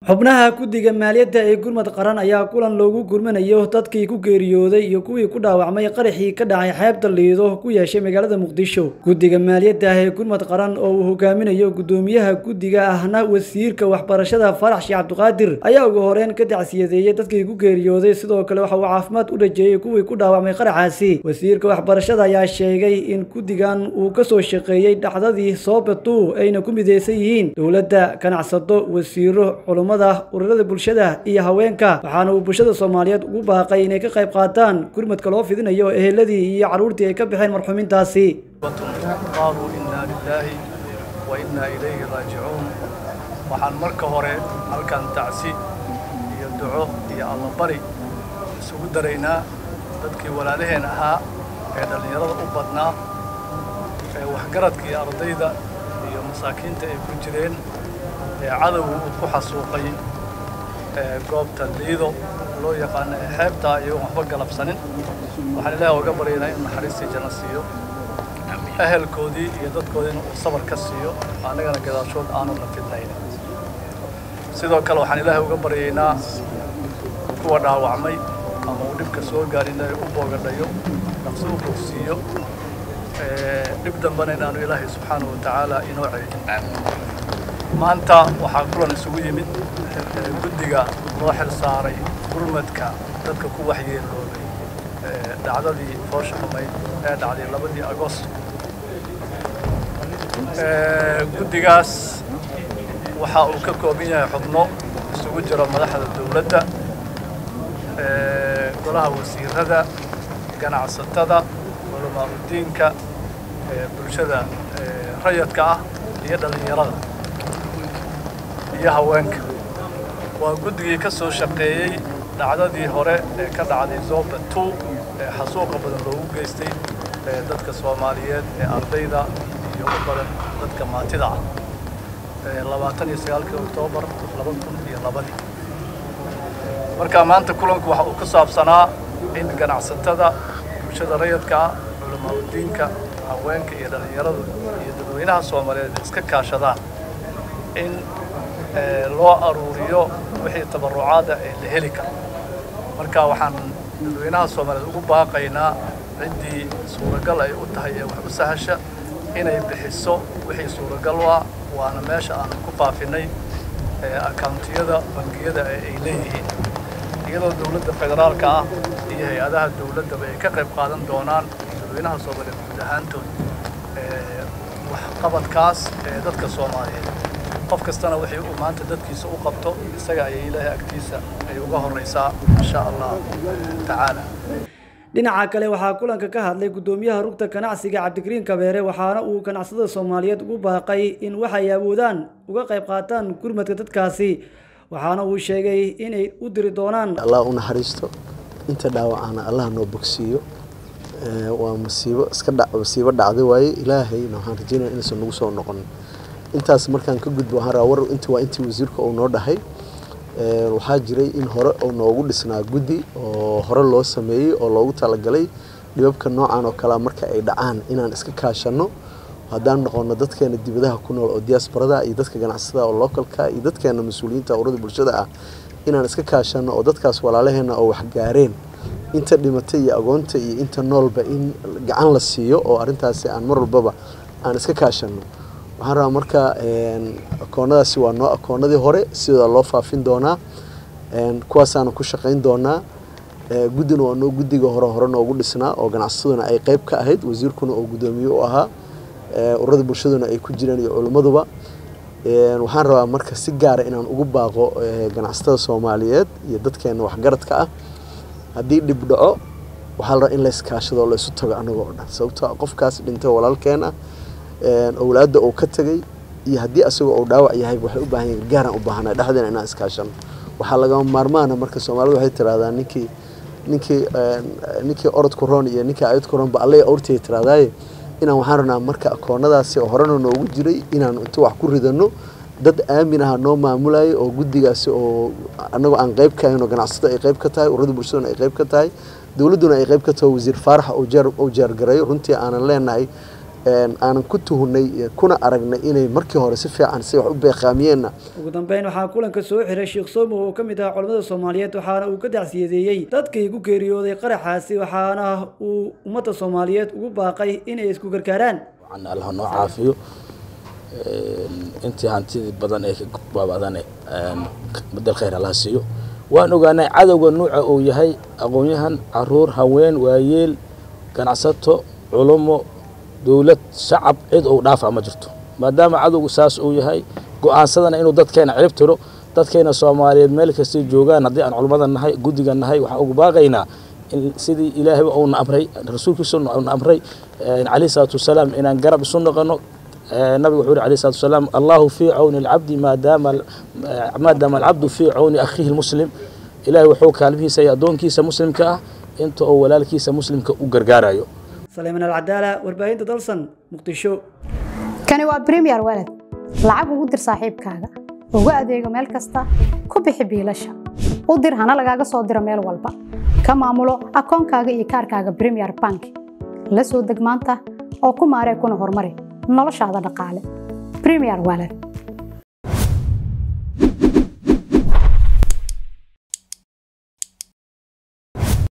xubnaha guddiga maaliyadda ee gurmad qaran ayaa kulan loogu gurmanayo dadkii ku geeriyooday iyo kuwii ku dhaawacmay qaraxii ka dhacay xeebta liido ku yeeshay magaalada muqdisho guddiga maaliyadda ee gurmad qaran oo uu hogaaminayo guddoomiyaha guddiga ahna wasiirka waxbarashada farax sheekh cabdiqaadir ayaa ugu horeyn ka dacsiyadeeyey dadkii ku geeriyooday sidoo kale waxa uu caafimaad u dhajeeyey kuwii ku dhaawacmay qaraxaasi wasiirka waxbarashada ayaa sheegay in guddigan uu kasoo shaqeeyey dhacdadii soobatu ayna ku mideysan yihiin dowladda ganacsado wasiiro culumada ururada bulshada iyo haweenka waxaana uu bulshada soomaaliyeed ugu baaqay inay ka qayb qaataan gurmadka loo fidinayo eheladii iyo carruurtii ay ka baxeen marxuumintaasi qaaluu innaa lilaahi wa innaa ilayhi raajicuun waxaan marka hore halkan tacsi iyo duco iyo allabari isugu daraynaa dadkii walaalaheen ahaa ee dhallinyarada u badnaa ee waxgaradka iyo ardayda iyo masaakiinta ay ku jireen ee cadowga uu ku xasuuqay goobta liido loo yaqaano ee xeebtaa iyagoon waxba galabsanin waxaan ilaahi oga baryaynaa inuu naxariistii janno siiyo ehelkoodii iyo dadkoodiina uu sabar ka siiyo annagana gadaashood aanu na fidnayn sidoo kale waxaan ilaahay uga baryaynaa kuwa dhaawacmay ama uu dhibka soo gaarin ilaahay u boogadhayo naqsi u bogsiiyo dhib dambana inaanu ilaahay subxaanahu wa tacaala inoo ceejin maanta waxaa kulan isugu yimid guddiga loo xil saaray gurmadka dadka ku waxyeeloobay dhacdadii foosha xumayd ee dhacday labadii agost guddigaas waxa uu ka kooban yahay xubno isugu jiro madaxda dowladda golaha wasiirada ganacsatada culamaauddiinka bulshada rayadka ah iyo dhallinyarada iyo haweenka waa guddigii ka soo shaqeeyey dhacdadii hore ee ka dhacday zoba two ee xasuuqa badan loogu geystay dadka soomaaliyeed ee ardayda iyo u badan dadka maatida ah labaatan iyo sagaalkii oktoobar laba kun iyo labadii marka maanta kulanku waxa uu ku saabsanaa in ganacsatada bulshada rayadka ah culamaauddiinka haweenka iyo dhallinyaradu iyo dadweynaha soomaaliyeed iska kaashadaan in loo aruuriyo wixii tabarucaada ee la heli karo marka waxaan dadweynaha soomaaliyeed ugu baaqaynaa ciddii suuragal ay u tahay ee wax u sahasha inay bixiso wixii suuragal u ah waana meesha aan ku faafinay akauntiyada bangiyada ee ay leeyihiin iyadoo dowladda federaalka ah iyo hay-adaha dowladdaba ay ka qayb qaadan doonaan dadweynaha soomaaliyeed guud ahaantood waxqabadkaas ee dadka soomaaliyeed qof kastana wixii uu maanta dadkiisa u qabto isaga ayay ilaahay agtiisa ay uga horraysaa insha allah tacaala dhinaca kale waxaa kulanka ka hadlay guddoomiyaha rugta ganacsiga cabdikariin kabeere waxaana uu ganacsatada soomaaliyeed ugu baaqay in waxay awoodaan uga qayb qaataan gurmadka dadkaasi waxaana uu sheegay inay u diri doonaan allah u naxariisto inta dhaawacana allah noo bogsiiyo waa masiibo iska dha masiibo dhacday waaye ilaahayna waxaan rajeynaya inaysan nagu soo noqon intaas markaan ka gudbo waxaan rabaa war inta waa intii wasiirka uu noo dhahay waxaa jiray in hore uu noogu dhisnaa guddi oo hore loo sameeyey oo loogu talagalay dhibabka noocan oo kalea marka ay dhacaan inaan iska kaashanno haddaan noqono dadkeena dibadaha ku nool oo diaasbarada iyo dadka ganacsatada oo localka iyo dadkeena mas-uuliyiinta urada bulshada ah inaan iska kaashanno oo dadkaas walaalaheena oo waxgaareen inta dhimatay iyo agoonta iyo inta noolba in gacan la siiyo oo arrintaasi aan mar walbaba aan iska kaashanno waxaan rabaa marka akoonadaasi waa noo akoonadii hore sidooda loo faafin doonaa kuwaasaana ku shaqayn doonaa guddina waa noo guddiga hore hore noogu dhisnaa oo ganacsataduna ay qeyb ka ahayd wasiirkuna oo guddoomiye u ahaa ururada bulshaduna ay ku jireen iyo culimmaduba waxaan rabaa marka si gaara inaan ugu baaqo ganacsatada soomaaliyeed iyo dadkeena waxgaradka ah haddii dhib dhaco waxaa la rabaa in layskaashado oo laysu tago anagoo o dhan sababtoo qofkaas dhintay walaalkeen ah owlaadda uu ka tegay iyo haddii asagoo uu dhaawac yahay waxay u baahan yahin gaaraan u baahanay dhexdeena inaan iskaashano waxaa lagama maarmaana marka soomaalida waxay tiraahdaa ninkii ninkii ninkii orodku roon iyo ninkii ayadku roon ba alle awrtay tirahdaaye inaan waxaan rabnaa marka akoonadaasi oo horena noogu jiray inaan inta wax ku ridano dad aamin aha noo maamulayay oo guddigaasi oo annagoo aan qayb ka ahayn oo ganacsato ay qayb ka tahay ururada bulshaduna ay qayb ka tahay dowladduna ay qayb ka tahay wasiir faarax uu jeergareeyo runtii aanan leenahay aanan ku tuhunay kuna aragnay inay markii hore si fiican si wax u beeqaamiyeenna ugu dambeyn waxaa kulanka soo xiray sheekh somo oo ka mid ah culamada soomaaliyeed waxaana uu ka dacsiyadeeyey dadkii ku geeriyooday qaraxaasi waxaana uu ummadda soomaaliyeed ugu baaqay inay isku gargaaraan allah noo caafiyo intii hantidii badan ee baabadane badel khayr allah siiyo waan ogaanay cadowga nuuca uu yahay aqoon-yahan caruur haween waayeel ganacsato culumo dowlad shacab cid uu dhaafa ma jirto maadaama cadowgu saas uu yahay go-aansadana inuu dadkeena cirib tiro dadkeena soomaaliyeed meel kastay joogaan haddii aan culummada nahay guddiga nahay waxaan ugu baaqaynaa in sidii ilaahayba uuna amray rasuulkiisa uuna amray calayhi salaatu wasalaam inaan garab isu noqono nabigu wuxuu yuri alayhi salatu wasalaam allahu fii cawni alcabdi maadaama maadaama alcabdu fii cawni akhiihi lmuslim ilaahay wuxuu kaalmihiisa iyo addoonkiisa muslimka ah inta oo walaalkiisa muslimka u gargaarayo saleyman alcadaala warbaahinta dalsan muqdisho kani waa premier walad lacag ugu dir saaxiibkaaga ugu adeego meel kasta ku bixi biilasha u dir hana lagaaga soo diro meel walba ka maamulo akoonkaaga iyo kaarkaaga premier bank la soo deg maanta oo ku maaree kuna horumari noloshaada dhaqaale premier walad